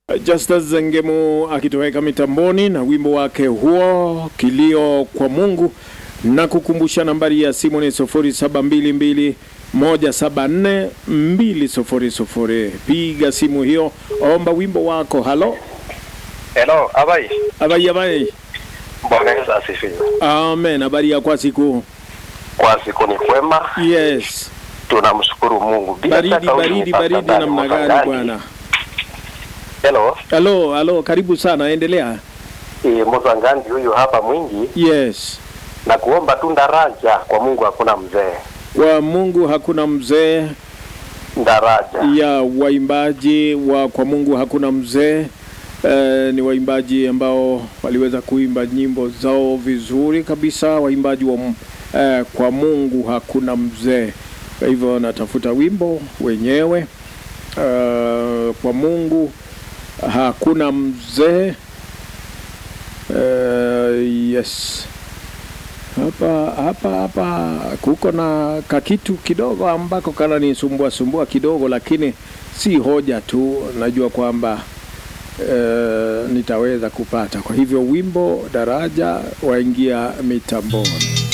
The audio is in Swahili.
Justus Zengemu akitoweka mitamboni na wimbo wake huo kilio kwa Mungu, na kukumbusha nambari ya simu ni 0722 174 200. Piga simu hiyo, omba wimbo wako. Halo Hello, abai. abai abai, Bwana Yesu asifiwe. amen. Habari ya kwa siku? Kwa siku ni kwema, Yes, tunamshukuru Mungu. Bila baridi shaka huyu baridi ni baridi Pastor Dan namna gani Mutangani. bwana? Hello, Halo halo, karibu sana, endelea. e, Muzangandi huyu hapa mwingi Yes, na kuomba tu ndaraja kwa Mungu, hakuna mzee kwa Mungu hakuna mzee ndaraja. ya waimbaji wa kwa Mungu hakuna mzee. Eh, ni waimbaji ambao waliweza kuimba nyimbo zao vizuri kabisa, waimbaji wa m- eh, kwa Mungu hakuna mzee. Kwa hivyo natafuta wimbo wenyewe eh, kwa Mungu hakuna mzee. Eh, yes hapa hapa hapa kuko na kakitu kidogo ambako kana nisumbua sumbua kidogo, lakini si hoja tu, najua kwamba e, nitaweza kupata. Kwa hivyo wimbo daraja waingia mitamboni.